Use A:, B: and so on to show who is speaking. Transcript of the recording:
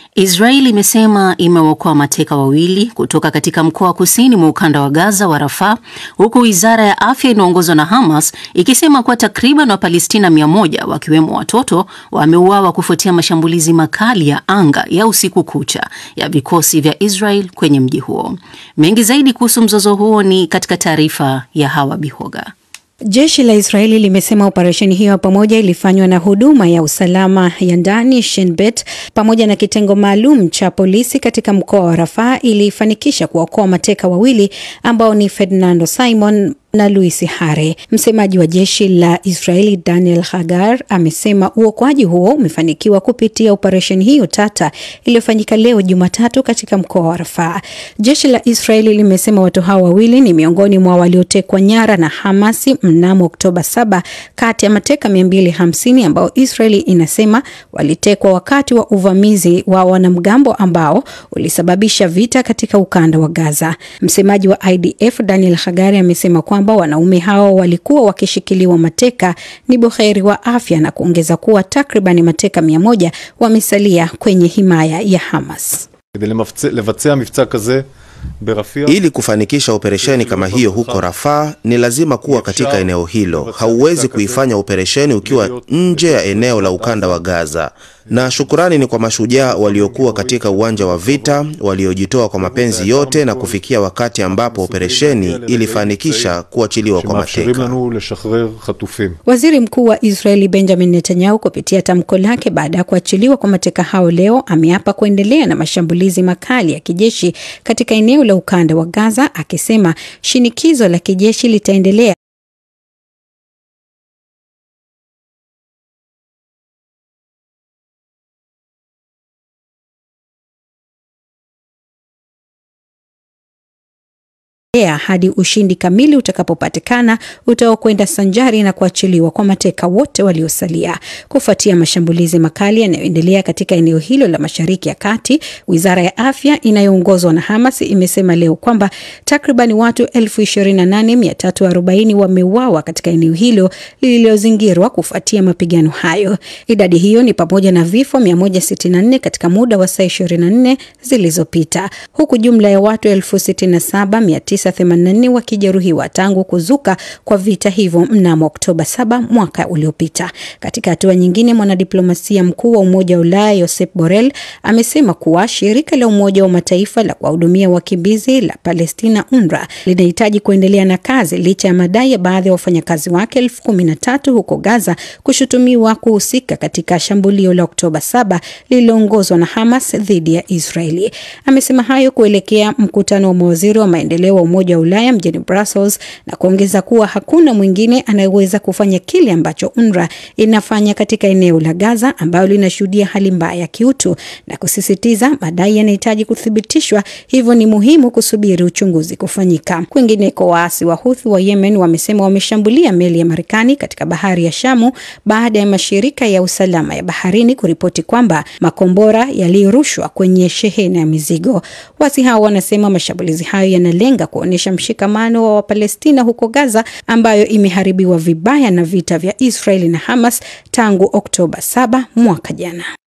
A: Israel imesema imewaokoa mateka wawili kutoka katika mkoa wa kusini mwa ukanda wa Gaza wa Rafah, huku wizara ya afya inaongozwa na Hamas ikisema kuwa takriban Wapalestina mia moja wakiwemo watoto wameuawa kufuatia mashambulizi makali ya anga ya usiku kucha ya vikosi vya Israel kwenye mji huo. Mengi zaidi kuhusu mzozo huo ni katika taarifa ya Hawa Bihoga.
B: Jeshi la Israeli limesema operesheni hiyo pamoja ilifanywa na huduma ya usalama ya ndani Shin Bet pamoja na kitengo maalum cha polisi katika mkoa wa Rafaa ilifanikisha kuwaokoa mateka wawili ambao ni Ferdinando Simon na Luis Hare. Msemaji wa jeshi la Israeli Daniel Hagar amesema uokoaji huo umefanikiwa kupitia operesheni hiyo tata iliyofanyika leo Jumatatu katika mkoa wa Rafaa. Jeshi la Israeli limesema watu hao wawili ni miongoni mwa waliotekwa nyara na Hamasi mnamo Oktoba 7 kati ya mateka 250 ambao Israeli inasema walitekwa wakati wa uvamizi wa wanamgambo ambao ulisababisha vita katika ukanda wa Gaza. Msemaji wa IDF Daniel Hagari amesema kwamba wanaume hao walikuwa wakishikiliwa mateka ni buheri wa afya na kuongeza kuwa takriban mateka mia moja wamesalia kwenye himaya ya Hamas.
C: Ili kufanikisha operesheni kama hiyo huko Rafaa ni lazima kuwa katika eneo hilo. Hauwezi kuifanya operesheni ukiwa nje ya eneo la ukanda wa Gaza. Na shukurani ni kwa mashujaa waliokuwa katika uwanja wa vita, waliojitoa kwa mapenzi yote na kufikia wakati ambapo operesheni ilifanikisha kuachiliwa kwa mateka.
B: Waziri Mkuu wa Israeli Benjamin Netanyahu kupitia tamko lake baada ya kuachiliwa kwa mateka hao leo ameapa kuendelea na mashambulizi makali ya kijeshi katika eneo la ukanda wa Gaza akisema shinikizo la kijeshi litaendelea hadi ushindi kamili utakapopatikana utaokwenda sanjari na kuachiliwa kwa mateka wote waliosalia. Kufuatia mashambulizi makali yanayoendelea katika eneo hilo la Mashariki ya Kati, wizara ya afya inayoongozwa na Hamas imesema leo kwamba takriban watu 28340 wameuawa katika eneo hilo lililozingirwa kufuatia mapigano hayo. Idadi hiyo ni pamoja na vifo 164 katika muda wa saa 24 zilizopita, huku jumla ya watu 679 84 wakijeruhiwa tangu kuzuka kwa vita hivyo mnamo Oktoba 7 mwaka uliopita. Katika hatua nyingine, mwanadiplomasia mkuu wa Umoja wa Ulaya Josep Borrell amesema kuwa shirika la Umoja wa Mataifa la kuwahudumia wakimbizi la Palestina UNRWA linahitaji kuendelea na kazi licha ya madai ya baadhi ya wafanyakazi wake elfu kumi na tatu huko Gaza kushutumiwa kuhusika katika shambulio la Oktoba 7 lililoongozwa na Hamas dhidi ya Israeli. Amesema hayo kuelekea mkutano wa mawaziri wa maendeleo wa Umoja wa Ulaya mjini Brussels na kuongeza kuwa hakuna mwingine anayeweza kufanya kile ambacho UNRWA inafanya katika eneo la Gaza ambayo linashuhudia hali mbaya ya kiutu na kusisitiza madai yanahitaji kuthibitishwa, hivyo ni muhimu kusubiri uchunguzi kufanyika. Kwingineko, waasi wa Houthi wa Yemen wamesema wameshambulia meli ya Marekani katika bahari ya Shamu baada ya mashirika ya usalama ya baharini kuripoti kwamba makombora yalirushwa kwenye shehena ya mizigo. Waasi hao wanasema mashambulizi hayo yanalenga kuonyesha mshikamano wa Wapalestina huko Gaza ambayo imeharibiwa vibaya na vita vya Israeli na Hamas tangu Oktoba 7 mwaka jana.